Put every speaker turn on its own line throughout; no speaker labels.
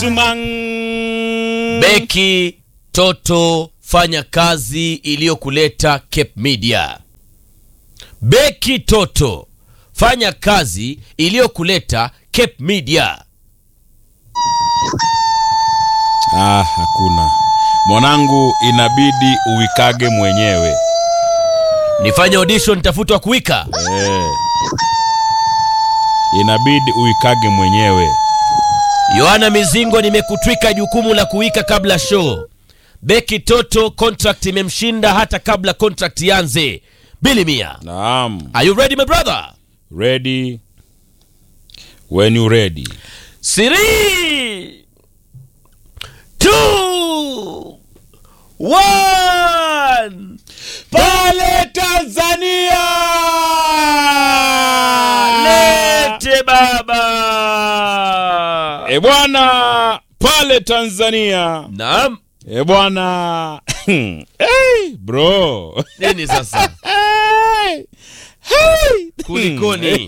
Tumang.
Beki Toto, fanya kazi iliyokuleta Cape Media. Beki Toto, fanya kazi iliyokuleta Cape Media.
Ah, hakuna mwanangu, inabidi uwikage mwenyewe
Nifanye audition, tafutwa kuwika.
eh. Inabidi uwikage mwenyewe.
Yohana Mizingo, nimekutwika jukumu la kuwika kabla show. Beki Toto, contract imemshinda hata kabla contract ianze. Bili Mia,
Naam,
are you ready my brother?
ready when you ready.
Three, two, one.
Pale Tanzania
Lete baba.
e bwana, pale Tanzania
Naam,
e bwana hey, bro
nini sasa?
hey, hey.
Kulikoni?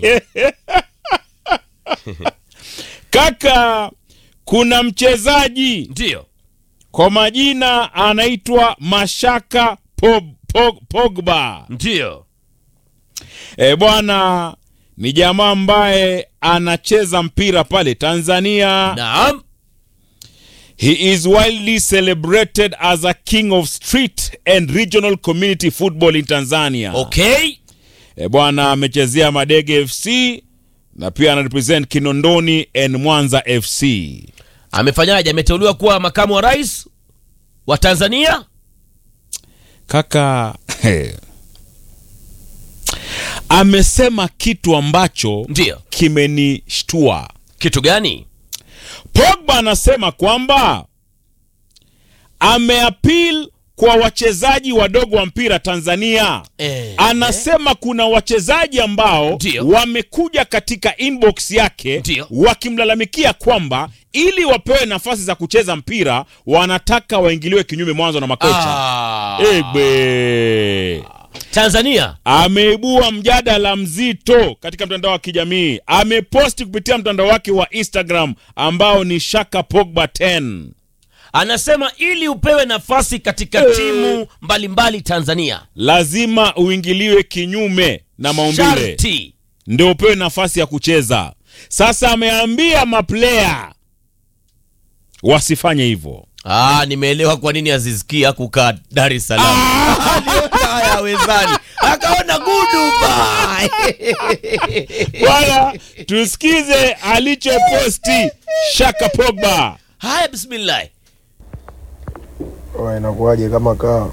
Kaka, kuna mchezaji
Ndio.
kwa majina anaitwa Mashaka Pog, Pog, Pogba.
Ndio.
E bwana, ni jamaa ambaye anacheza mpira pale Tanzania.
Naam.
He is widely celebrated as a king of street and regional community football in Tanzania.
Okay.
E bwana, amechezea Madege FC na pia anarepresent Kinondoni and Mwanza FC.
Amefanyaje? Ameteuliwa kuwa makamu wa rais wa Tanzania?
Kaka amesema kitu ambacho
Ndio.
kimenishtua.
Kitu gani?
Pogba anasema kwamba ameapil kwa wachezaji wadogo wa mpira Tanzania.
Eh.
Anasema kuna wachezaji ambao
Ndio.
wamekuja katika inbox yake
Ndio.
wakimlalamikia kwamba ili wapewe nafasi za kucheza mpira wanataka waingiliwe kinyume mwanzo na makocha.
Ah.
Egbe
Tanzania.
ameibua mjadala mzito katika mtandao wa kijamii. Ameposti kupitia mtandao wake wa Instagram ambao ni Shaka Pogba 10.
Anasema ili upewe nafasi katika
Eh.
timu mbalimbali Tanzania,
Lazima uingiliwe kinyume na maumbile
sharti
ndio upewe nafasi ya kucheza. Sasa ameambia maplaya wasifanye hivyo.
Ah, nimeelewa kwa nini Azizki hakukaa Dar es Salaam. Aliona haya wezani, akaona guduba.
Bwana, tusikize alichoposti Shaka Pogba.
Haya, bismillah.
Oya, inakuwaje kama kaa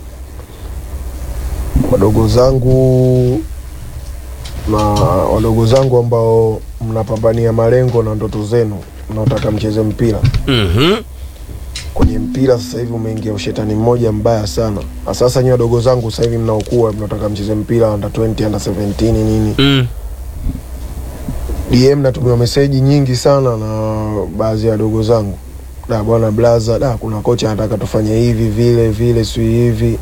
wadogo zangu na wadogo zangu ambao mnapambania malengo na ndoto zenu mnaotaka mcheze mpira
Mhm.
kwenye mpira sasa hivi umeingia ushetani mmoja mbaya sana na sasa nyi wadogo zangu sasa hivi mnaokuwa mnaotaka mcheze mpira under 20 under 17 nini
Mm.
DM natumiwa meseji nyingi sana na baadhi ya wadogo zangu, da bwana blaza, da kuna kocha anataka tufanye hivi vile vile, si hivi.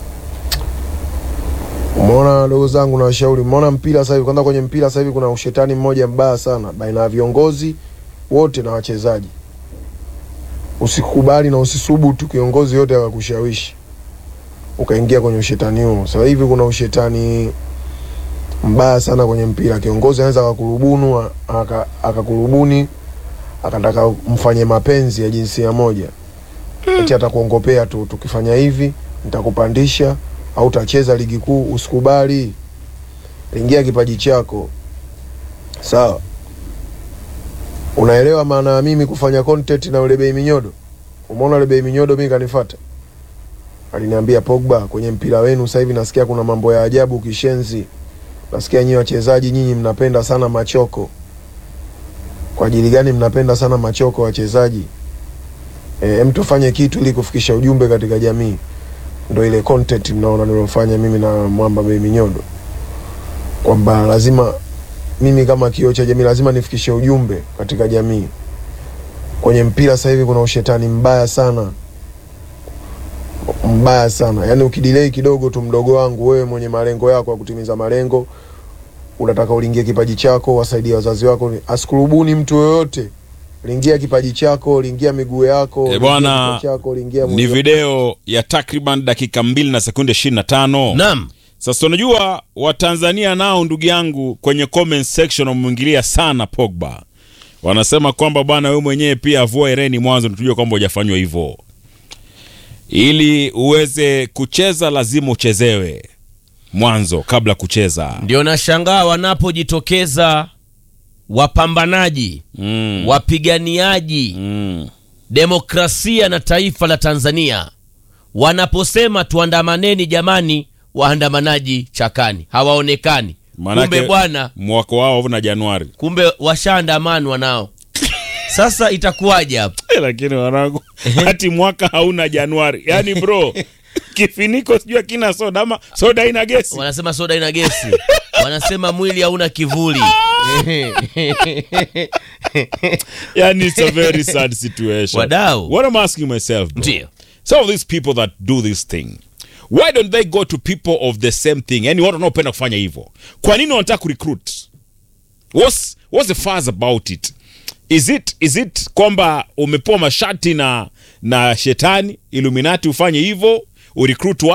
Umeona wadogo zangu, na washauri, umeona mpira sasa hivi, kwanza kwenye mpira sasa hivi kuna ushetani mmoja mbaya sana baina ya viongozi wote na wachezaji. Usikubali na usisubutu kiongozi yote akakushawishi ukaingia kwenye ushetani huo. Sasa hivi kuna ushetani mbaya sana kwenye mpira. Kiongozi anaweza akakurubunu aka- akakurubuni akataka mfanye mapenzi ya jinsia moja, eti atakuongopea tu, tukifanya hivi nitakupandisha au utacheza ligi kuu. Usikubali, ingia kipaji chako, sawa. Unaelewa maana ya mimi kufanya content na ule bei minyodo? Umeona ule bei minyodo, mimi kanifata aliniambia, Pogba, kwenye mpira wenu sasa hivi nasikia kuna mambo ya ajabu kishenzi nasikia nyinyi wachezaji nyinyi mnapenda sana machoko. Kwa ajili gani mnapenda sana machoko wachezaji? E, tufanye kitu ili kufikisha ujumbe katika jamii. Ndo ile content mnaona nilofanya mimi na Mwamba Bei Minyodo, kwamba lazima mimi kama kioo cha jamii lazima nifikishe ujumbe katika jamii. Kwenye mpira sasa hivi kuna ushetani mbaya sana, mbaya sana. Yaani ukidilei kidogo tu, mdogo wangu, wewe mwenye malengo yako ya kutimiza malengo, unataka ulingie kipaji chako, wasaidie wazazi wako, asikurubuni mtu yoyote liingia kipaji chako liingia miguu yako
Eh,
liingia
bwana,
kichwa chako liingia
ni
mwili wako.
video ya takriban dakika mbili na sekunde 25
Naam.
sasa unajua watanzania nao ndugu yangu kwenye comment section wamwingilia sana pogba wanasema kwamba bwana wewe mwenyewe pia avua hereni mwanzo tujue kwamba hujafanywa hivyo ili uweze kucheza lazima uchezewe mwanzo kabla kucheza
Ndio nashangaa wanapojitokeza wapambanaji,
mm.
wapiganiaji
Mm.
demokrasia na taifa la Tanzania wanaposema tuandamaneni, jamani, waandamanaji chakani hawaonekani.
Maanake
Kumbe bwana,
mwaka wao na Januari
kumbe washaandamanwa nao. Sasa itakuwaje hapo?
Eh, lakini wanangu hati mwaka hauna Januari yaani bro kifiniko sijui akina soda ama soda ina gesi
Wanasema soda ina gesi, wanasema mwili hauna kivuli.
yani it's a very sad situation
Wadau.
what I'm asking myself bro,
Ndio.
some of these people that do this thing why don't they go to people of the same thing yani watu wanaopenda kufanya hivyo kwa nini wanataka kurecruit what's, what's the fuss about it is it is it kwamba umepewa mashati na na shetani illuminati ufanye hivyo urecruit